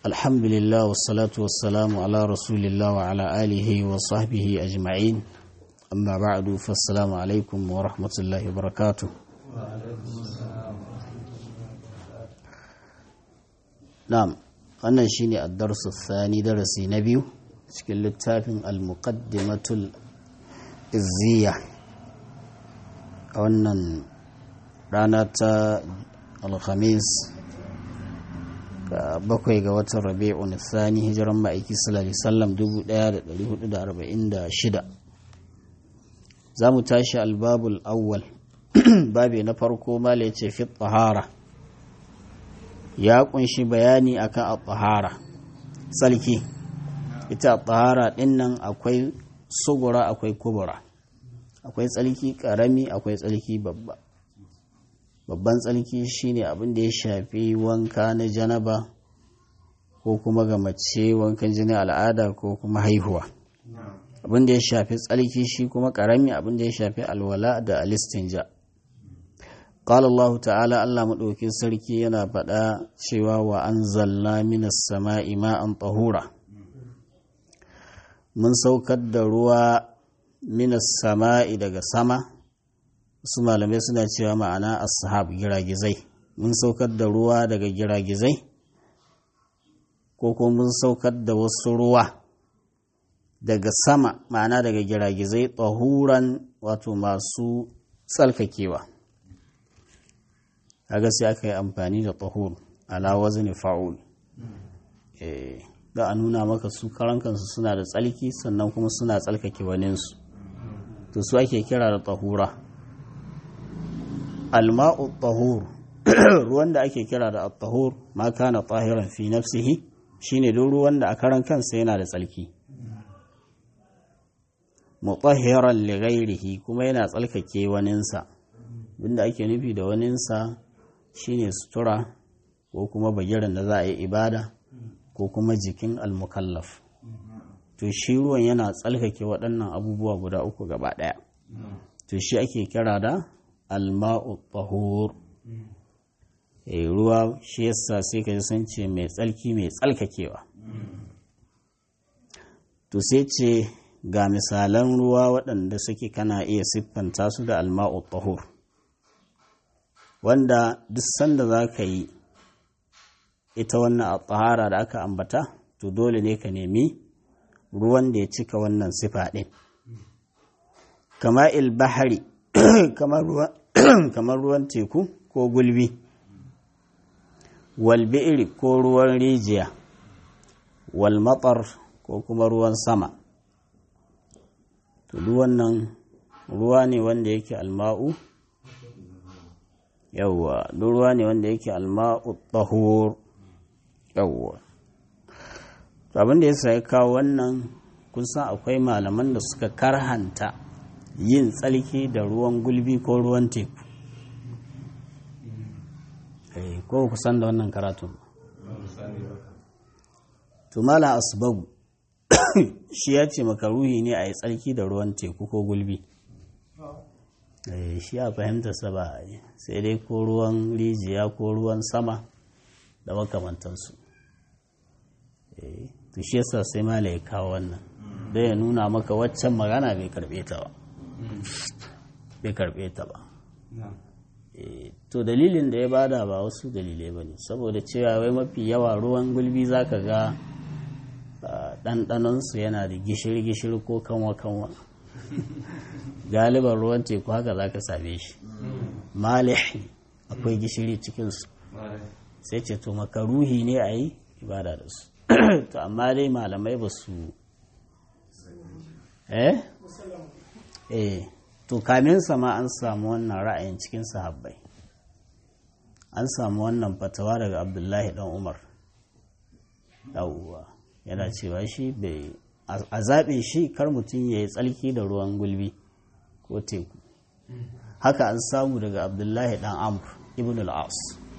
الحمد لله والصلاة والسلام على رسول الله وعلى آله وصحبه أجمعين أما بعد فالسلام عليكم ورحمة الله وبركاته نعم wannan shine ad-darsu thani darasi na biyu cikin littafin al-muqaddimatul izziya a wannan rana ta alhamis bakwai ga watan rabi'un thani hijiran ma'aiki sallallahu alaihi wasallam 1446 za mu tashi albabul awwal babi na farko mala ya ce fi tahara ya kunshi bayani akan at-tahara salki ita at-tahara dinnan akwai sugura akwai kubura akwai tsalki karami akwai tsalki babba babban tsalki shine abin da ya shafi wanka na janaba ko kuma ga mace wankan jini al'ada ko kuma haihuwa abin da ya shafi tsalki shi kuma karami abin da ya shafi alwala da alistinja قال الله تعالى الله مدوكين sarki yana faɗa cewa wa anzalna minas sama'i ma'an tahura mun saukar da ruwa minas sama'i daga sama su malamai suna cewa ma'ana ashab giragizai mun saukar da ruwa daga giragizai ko kuma mun saukar da wasu ruwa daga sama ma'ana daga giragizai tahuran wato masu tsalkakewa kaga sai aka yi amfani da tahur ala wazni fa'ul eh da a nuna maka su karan kansu suna da tsalki sannan kuma suna tsalkake waninsu to su ake kira da tahura alma'u tahur ruwan da ake kira da at-tahur ma kana tahiran fi nafsihi shine duk ruwan da a karan kansa yana da tsalki mutahhiran li ghairihi kuma yana tsalkake waninsa abinda ake nufi da waninsa shine sutura ko kuma bagiran da za a yi ibada ko kuma jikin almukallaf to shi ruwan yana tsalkake waɗannan abubuwa guda uku gaba ɗaya to shi ake kira da alma'u tahur e ruwa shi yasa sai ka san ce mai tsalki mai tsalkakewa to sai ce ga misalan ruwa waɗanda suke kana iya siffanta su da alma'u tahur wanda duk sanda za ka yi ita wannan a tsahara da aka ambata to dole ne ka nemi ruwan da ya cika wannan sifa ɗin kama ilbahari kamar ruwan teku ko gulbi walbi'iri ko ruwan rijiya walmatar ko kuma ruwan sama to duk wannan ruwa ne wanda yake alma'u yawwa duk ruwa ne wanda yake alma'u tahur yawwa abin da ya sa ya kawo wannan kun san akwai malaman da suka karhanta yin tsalki da ruwan gulbi ko ruwan teku ko ku san da wannan karatun to mala asbabu shi ya ce makaruhi ne a yi tsarki da ruwan teku ko gulbi shi a fahimta saba sai dai ko ruwan rijiya ko ruwan sama da makamantansu to shi yasa sai mala ya kawo wannan don ya nuna maka waccan magana bai karbe ta ba bai karbe ta ba to dalilin da ya bada ba wasu dalilai ba ne saboda cewa wai mafi yawa ruwan gulbi za ka ga ɗanɗanonsu yana da gishiri-gishiri ko kanwa-kanwa galiban ruwan teku haka za ka same shi malih akwai gishiri cikinsu sai ce to makaruhi ne a yi ibada da su to amma dai malamai ba su eh eh to kamin sama an samu wannan ra'ayin cikin sahabbai an samu wannan fatawa daga abdullahi dan umar yawwa yana cewa shi bai a zaɓe shi kar mutum ya yi tsalki da ruwan gulbi ko teku haka an samu daga abdullahi dan amr ibn al-as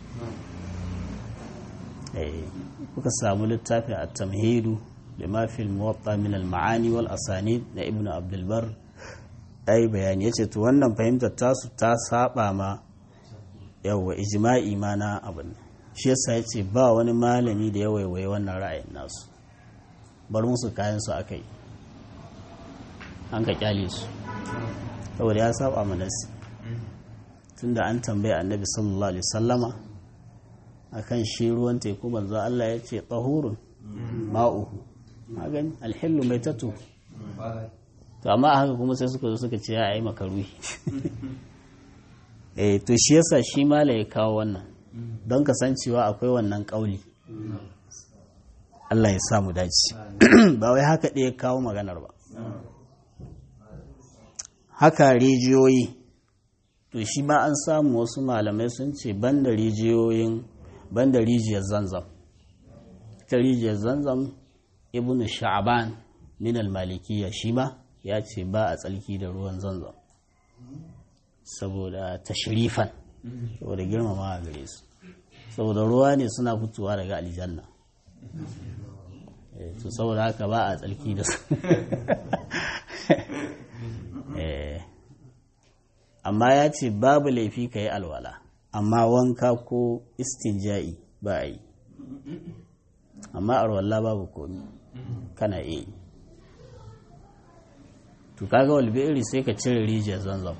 kuka samu littafi a tamhidu da mafil muwatta min al-ma'ani wal asani na ibn abdulbar yi bayani ya ce to wannan fahimtar tasu ta saba ma yawwa ijma'i ma na abin shi yasa ya ce ba wani malami da ya waiwaye wannan ra'ayin nasu bar musu kayan su aka yi an ka kyale su saboda ya saba manasi tunda an tambaye annabi sallallahu alaihi sallama akan shi ruwan teku manzo Allah ya ce tahurun ma'uhu magani alhillu mai tatu to amma haka kuma sai suka zo suka ce ya yi makaruhi eh to shi yasa shi mala ya kawo wannan don kasancewa akwai wannan kauli Allah ya samu dace ba wai haka ɗaya kawo maganar ba haka rijiyoyi to shi ma an samu wasu malamai sun ce banda rijiyoyin banda rijiyar zanzam ta rijiyar zanzam ibn sha'ban min al-malikiyya shi ma ya ce ba a tsalki da ruwan zanzam saboda tashrifan saboda girmama a gare su saboda ruwa ne suna fitowa daga aljanna to saboda haka ba a tsalki da su amma ya ce babu laifi ka yi alwala amma wanka ko istinja'i ba a yi amma alwala babu komi kana iya yi to kaga walbiri sai ka cire rijiyar zanzam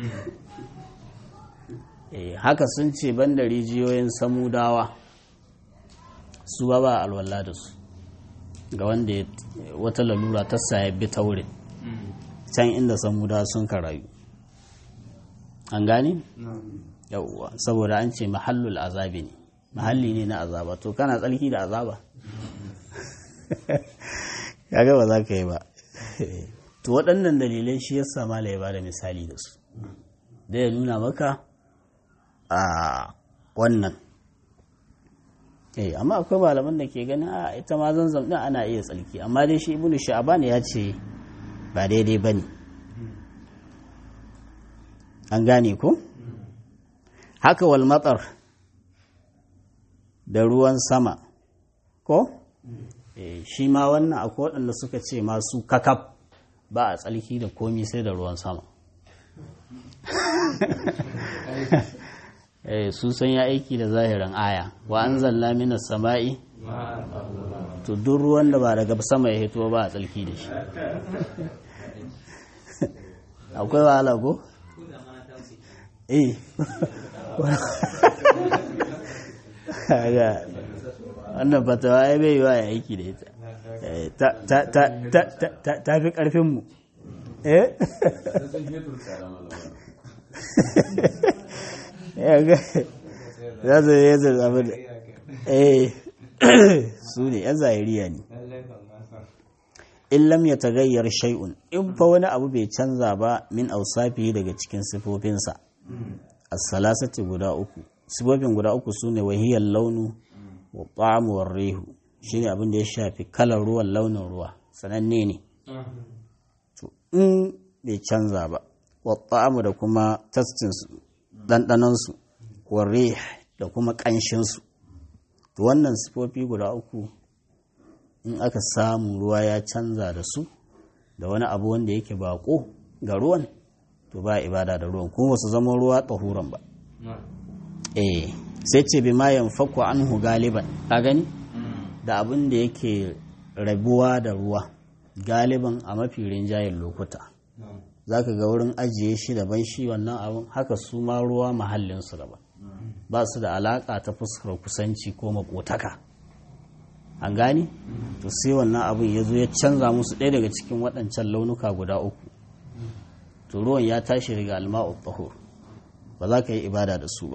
haka sun ce banda rijiyoyin samudawa su ba ba alwala da su ga wanda wata lalura ta saye bi taurin can inda samudawa sun karayu an gani? yauwa saboda an ce mahallul azabi ne mahalli ne na azaba to kana tsarki da azaba kaga ba za ka yi ba to waɗannan dalilai shi ya sama ya ba da misali da su da ya nuna maka a wannan eh amma akwai malaman da ke ganin a ita ma zanzam din ana iya tsalki amma dai shi ibnu sha'ban ya ce ba daidai bane an gane ko haka wal matsar da ruwan sama ko eh shi ma wannan akwai waɗanda suka ce masu kakaf ba a tsalki da komi sai da ruwan sama eh su san ya aiki da zahirin aya wa an zalla mina sama'i to duk ruwan da ba daga sama ya hito ba a tsalki da shi akwai wahala ko? eh wannan fatawa ya bai yiwa ya aiki da ita ta fi ƙarfinmu eh za su yi zai zama da eh su ne yan zahiriya ne in lam ya tagayyar shay'un in fa wani abu bai canza ba min ausafi daga cikin sifofinsa as-salasati guda uku sifofin guda uku sune wahiyar launu wa ta'amu war rihu shine abin da ya shafi kalar ruwan launin ruwa sananne ne to in bai canza ba wa ta'amu da kuma tastin su dandanon su wa rih da kuma kanshin su to wannan sifofi guda uku in aka samu ruwa ya canza da su da wani abu wanda yake bako ga ruwan to ba ibada da ruwan kuma su zama ruwa tsahuran ba eh sai ce bi ma yanfaku anhu galiban ka gani da abin da yake rabuwa da ruwa galiban a mafi rinjayen lokuta za ka ga wurin ajiye shi daban shi wannan abin haka su ma ruwa mahallinsu daban ba su da alaka ta fuskar kusanci ko makotaka an gani to sai wannan abin ya zo ya canza musu ɗaya daga cikin waɗancan launuka guda uku to ruwan ya tashi daga alma'u tahur ba za ka yi ibada da su ba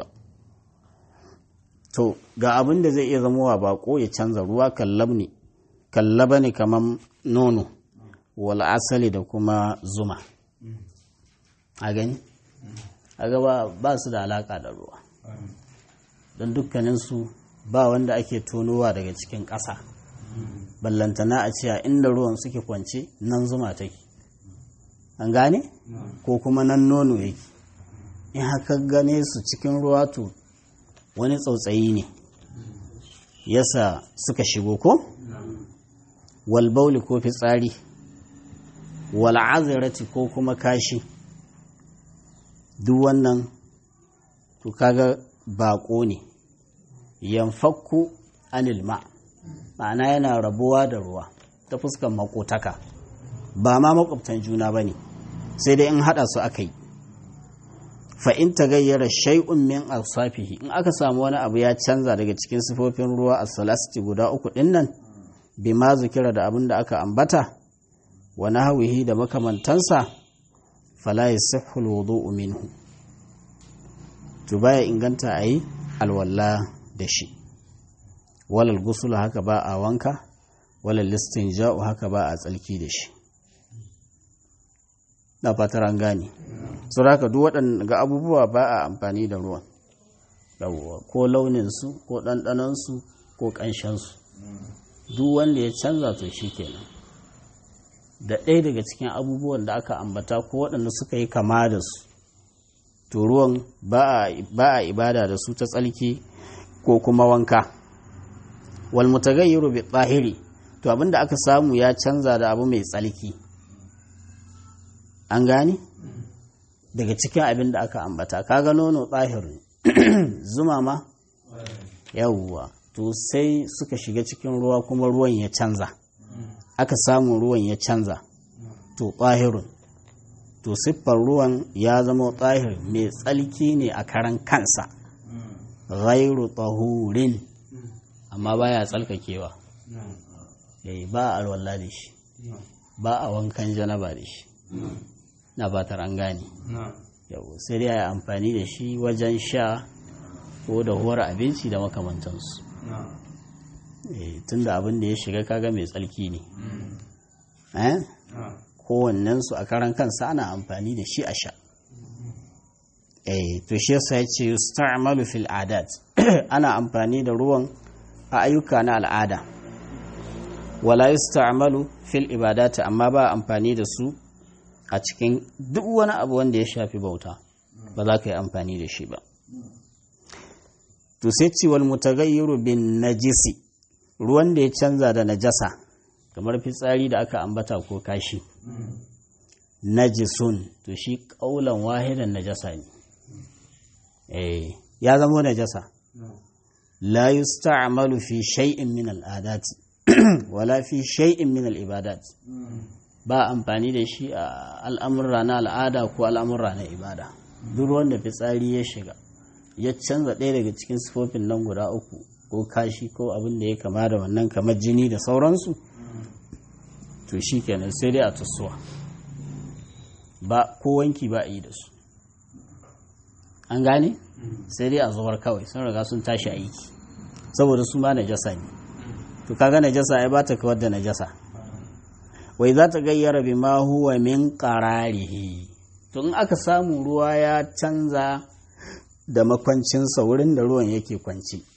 to ga abin da zai iya zamowa bako ya canza ruwa kallabni kallaba ne kamar nono wal asali da kuma zuma a gani a gaba ba su da alaka da ruwa don dukkaninsu ba wanda ake tonowa daga cikin ƙasa ballantana a ce a inda ruwan suke kwance nan zuma take an gane ko kuma nan nono yake in haka gane su cikin ruwa to wani tsautsayi ne yasa suka shigo ko walbauli ko fitsari wal'azirati ko kuma kashi duk wannan to kaga bako ne yanfakku anil ma ma'ana yana rabuwa da ruwa ta fuskan makotaka ba ma makwabtan juna ba ne sai dai in haɗa su aka yi fa'in ta gayyara shai'un min alsafihi in aka samu wani abu ya canza daga cikin sifofin ruwa a salasti guda uku ɗin nan bi ma zikira da abin da aka ambata wa nahwihi da makamantansa fala yasihhu alwudu'u minhu to baya inganta ayi alwalla da shi walal gusul haka ba a wanka walal listinja'u haka ba a tsalki da shi na fatar an gane su haka duk waɗanda abubuwa ba a amfani da ruwan ko launinsu ko ɗanɗanansu ko ƙanshensu duk wanda ya canza to shi kenan da ɗaya daga cikin abubuwan da aka ambata ko waɗanda suka yi kama da su to ruwan ba a ibada da su ta tsalki ko kuma wanka wal mutagayyiru bi tsahiri to abinda aka samu ya canza da abu mai tsalki an gane daga cikin abin da aka ambata kaga nono tsahirin zuma ma yawwa to sai suka shiga cikin ruwa kuma ruwan ya canza aka samu ruwan ya canza to tsahirun to siffar ruwan ya zama tsahir mai tsalki ne a karan kansa ghairu tsahurin amma baya tsalkakewa yayi ba a alwala da shi ba a wankan janaba da shi na batar an gane yau sai dai a yi amfani da shi wajen sha ko da huwar abinci da makamantansu tun da abin da ya shiga kaga mai tsarki ne kowannensu a karan kansa ana amfani da shi a sha to shi yasa ya ce yusta'malu fil adat ana amfani da ruwan a ayyuka na al'ada wala yusta'malu fil ibadati amma ba amfani da su a cikin duk wani abu wanda ya shafi bauta ba za ka yi amfani da shi ba to sai ciwal mutagayyiru bin najisi ruwan da ya canza da najasa kamar fitsari da aka ambata ko kashi najisun to shi kaulan wahidan najasa ne eh ya zama najasa la yusta'malu fi shay'in min al'adati wala fi shay'in min al'ibadat ba amfani da shi a al'amurra na al'ada ko al'amurra na ibada duk wanda fitsari ya shiga ya canza ɗaya daga cikin sifofin nan guda uku ko kashi ko abin da ya kama da wannan kamar jini da sauransu to shi kenan sai dai a tusuwa ba ko wanki ba a yi da su an gane sai dai a zuwar kawai sun riga sun tashi aiki saboda su ma najasa ne to kaga najasa ya bata kawar da najasa wai za ta gayyara bi ma huwa min qararihi to in aka samu ruwa ya canza da makwancinsa wurin da ruwan yake kwanci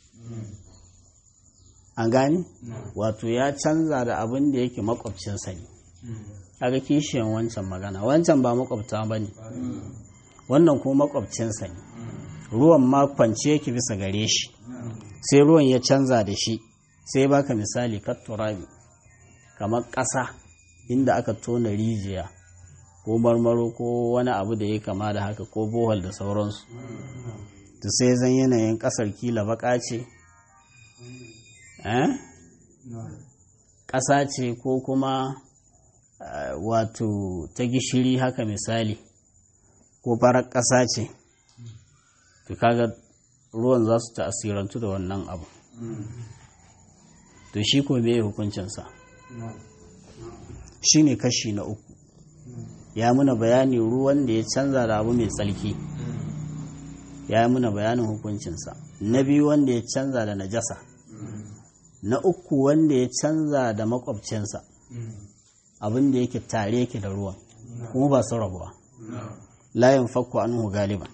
an gane wato ya canza da abin da yake makwabcinsa ne kaga kishiyan wancan magana wancan ba makwabta ba ne wannan kuma makwabcinsa ne ruwan ma kwance yake bisa gare shi sai ruwan ya canza da shi sai baka misali katturabi kamar ƙasa inda aka tona rijiya ko marmaro ko wani abu da ya kama da haka ko bohol da sauransu to sai zan yanayin ƙasar kila baka ce ƙasa ce ko kuma wato ta gishiri haka misali ko farar ƙasa ce to kaga ruwan za su ta'asirantu da wannan abu to shi ko me hukuncinsa shi ne kashi na uku ya muna bayani ruwan da ya canza da abu mai tsalki ya yi muna bayanin hukuncinsa na biyu wanda ya canza da najasa na uku wanda ya canza da makwabcinsa abin da yake tare yake da ruwan kuma ba su rabuwa layin fakko anhu galiban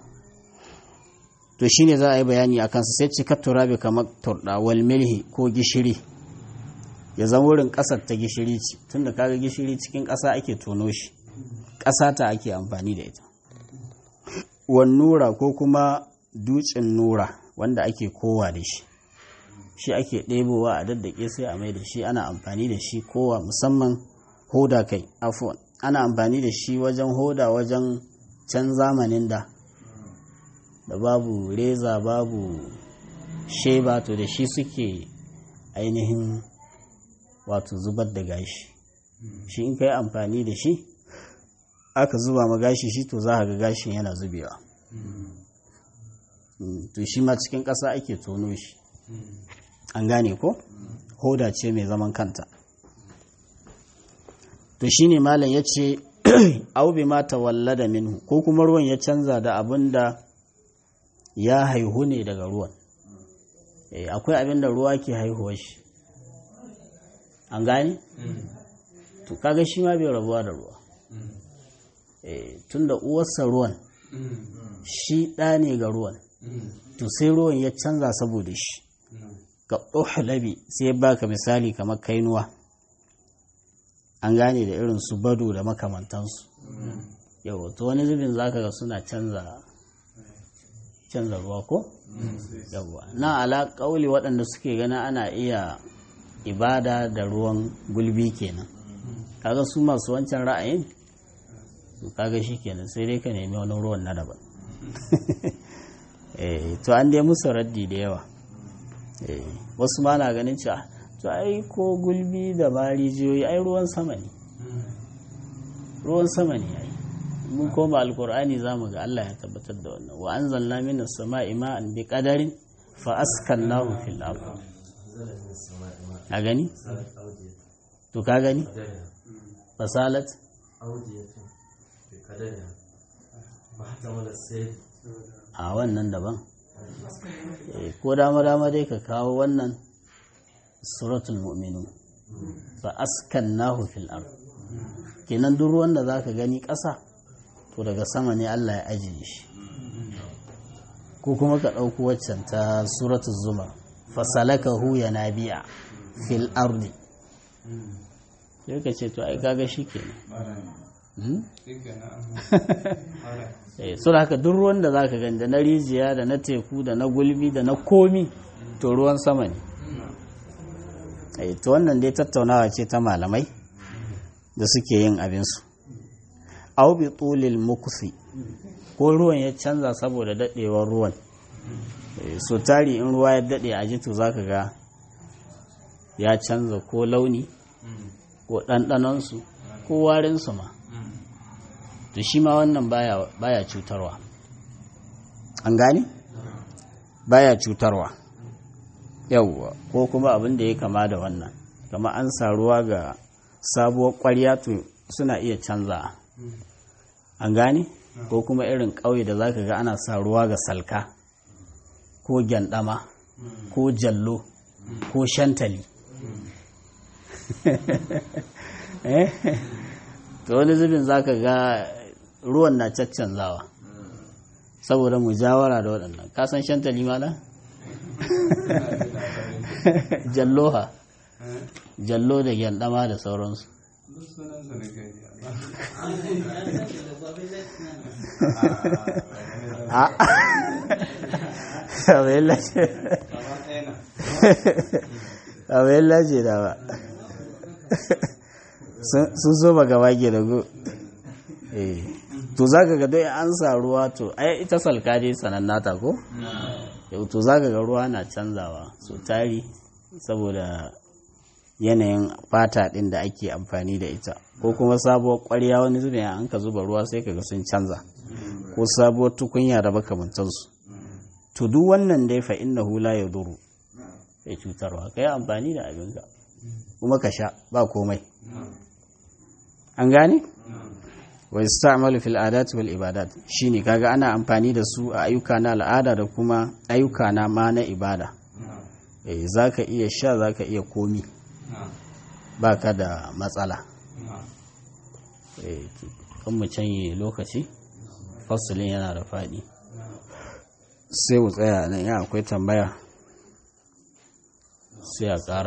to shine za a yi bayani a kansa sai cikar turabi kamar turɗa wal milhi ko gishiri ya zama wurin ƙasar ta gishiri ce tunda kaga gishiri cikin ƙasa ake tono shi ƙasa ta ake amfani da ita wan nura ko kuma dutsen nura wanda ake kowa da shi shi ake ɗebowa a daddake sai a mai da shi ana amfani da shi kowa musamman hoda kai afuwan ana amfani da shi wajen hoda wajen can zamanin da da babu reza babu sheba to da shi suke ainihin wato zubar da gashi shi in ka yi amfani da shi aka zuba ma gashi shi to za ga gashin yana zubewa to shi ma cikin ƙasa ake tono shi an gane ko hoda ce mai zaman kanta to shi ne malam ya ce aubi ma tawallada minhu ko kuma ruwan ya canza da abin da ya haihu ne daga ruwan akwai abin da ruwa ke haihuwa shi an gane to kaga shi ma bai rabuwa da ruwa tun da uwarsa ruwan shi ɗa ne ga ruwan to sai ruwan ya canza saboda shi ga ɗuhlabi sai ya baka misali kamar kainuwa an gane da irin su bado da makamantansu yau to wani zubin zaka ga suna canza canza ruwa ko yawwa na ala kauli waɗanda suke gana ana iya ibada da ruwan gulbi kenan kaga su masu wancan ra'ayin kaga shi kenan sai dai ka nemi wani ruwan na daban to an dai musu raddi da yawa wasu ma na ganin cewa to ai ko gulbi da ma rijiyoyi ai ruwan sama ne ruwan sama ne ai mun koma alkur'ani za mu ga Allah ya tabbatar da wannan wa anzalna minas sama'i ma'an bi qadarin fa askannahu fil ardh ka gani to ka gani fasalat a wannan daban ko dama dama dai ka kawo wannan suratul mu'minun fa askannahu fil ard kenan duk ruwan da zaka gani ƙasa to daga sama ne Allah ya ajiye shi ko kuma ka ɗauko waccan ta suratul zumar fasalakahu yanabi'a fil ardi sai ka ce to ai kaga shi kenan so da haka duk ruwan da zaka gani da na rijiya da na teku da na gulbi da na komi to ruwan sama ne to wannan dai tattaunawa ce ta malamai da suke yin abinsu au bi tulil mukusi ko ruwan ya canza saboda daɗewar ruwan so tari in ruwa ya daɗe a jitu zaka ga ya canza ko launi ko ɗanɗanonsu ko warinsu ma to shi ma wannan baya, baya cutarwa an gane baya cutarwa yawwa ko kuma abin da ya kama da wannan kama an sa ruwa ga sabuwar ƙwarya to suna iya canza an gane ko kuma irin ƙauye da zaka ga ana sa ruwa ga salka ko gyandama ko jallo ko shantali to wani zubin zaka ga ruwan na caccanzawa saboda mujawara da waɗannan kasan shantali mala jalloha jallo da gyandama da sauransu a bayan lace da ba sun so ba gaba ke da go to za ka ga dai an sa ruwa to ai ita salka dai sanannata ko to za ka ga ruwa na canzawa so tari saboda yanayin fata ɗin da ake amfani da ita ko kuma sabuwar ƙwarya wani zubin an ka zuba ruwa sai kaga sun canza ko sabuwar tukunya da makamantansu to duk wannan dai fa inna hula ya duru ya cutarwa ka yi amfani da abinka kuma ka sha ba komai an gane wa istamalu fil adat wal ibadat shine kaga ana amfani da su a ayyuka na al'ada da kuma ayyuka na ma na ibada eh zaka iya sha zaka iya komi baka da matsala eh kan mu canye lokaci fasalin yana da fadi sai mu tsaya nan ya akwai tambaya sai a ƙara